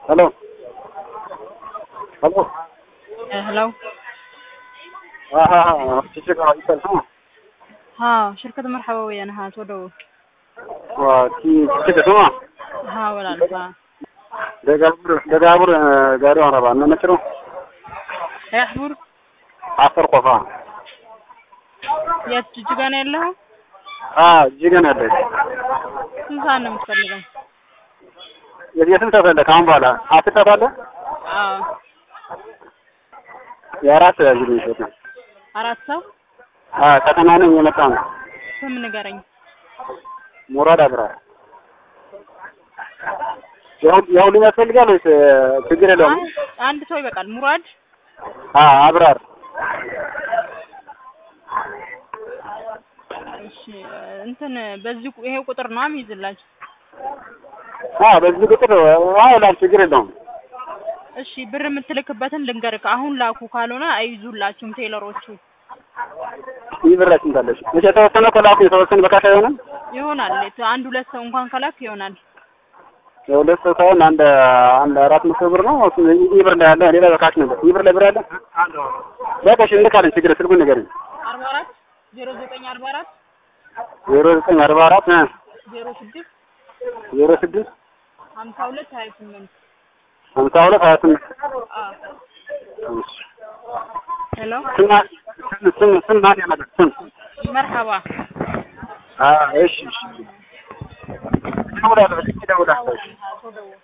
Hello hello hello हा हा हा शिक्षक इथं हा ها شركة مرحبا ويانا ها soo dhawo waa kii jika soma ها walaal ها dagaabur dagaabur gaari waan rabaa ma jiro dhagax buur afar qof ah yaad jijigaan yaalaha ah jigan aለ ስንት ሰዓት ነው የምትፈልገው? የስንት ሰዓት አለ ከአሁን በኋላ አስር ሰዓት አለ አዎ የአራት ያዝልኝ ሴት ነው አራት ሰው ah ከተማ ነኝ የመጣ ነው ስም ንገረኝ። ሙራድ አብራር የሁሉም ያስፈልጋል ወይስ ችግር የለውም አንድ- አንድ ሰው ይበቃል። ሙራድ ah አብራር እሺ እንትን በዚህ ቁ- ይሄ ቁጥር ነው የሚይዝላችሁ። ah በዚህ ቁጥር አዎ ላል ችግር የለውም እሺ ብር የምትልክበትን ልንገርህ። አሁን ላኩ ካልሆነ አይይዙላችሁም ቴለሮቹ። ይህ ብር ስንት አለሽ መቼ የተወሰነ ከላኩ የተወሰነ በካሽ አይሆንም ይሆናል የት- አንድ ሁለት ሰው እንኳን ከላክ ይሆናል። የሁለት ሰው ሳይሆን አንድ አንድ አራት መቶ ብር ነው እሱ ይህ ብር ላይ ያለ ሌላ በካሽ ነበር ይህ ብር ላይ ብር አለ በቃ እሺ እንልካለን ችግር ስልኩን ንገረኝ አርባ አራት ዜሮ ዘጠኝ አርባ አራት ዜሮ ዘጠኝ አርባ አራት ዜሮ ስድስት ዜሮ ስድስት ሀምሳ ሁለት ሀያ ስምንት ሀምሳ ሁለት ሀያ ስምንት ሄሎ ስም ስም ስም ማን ያመጣ ስም መርሐባ እሺ እሺ እደውላለሁ እደውላለሁ እሺ ቶሎ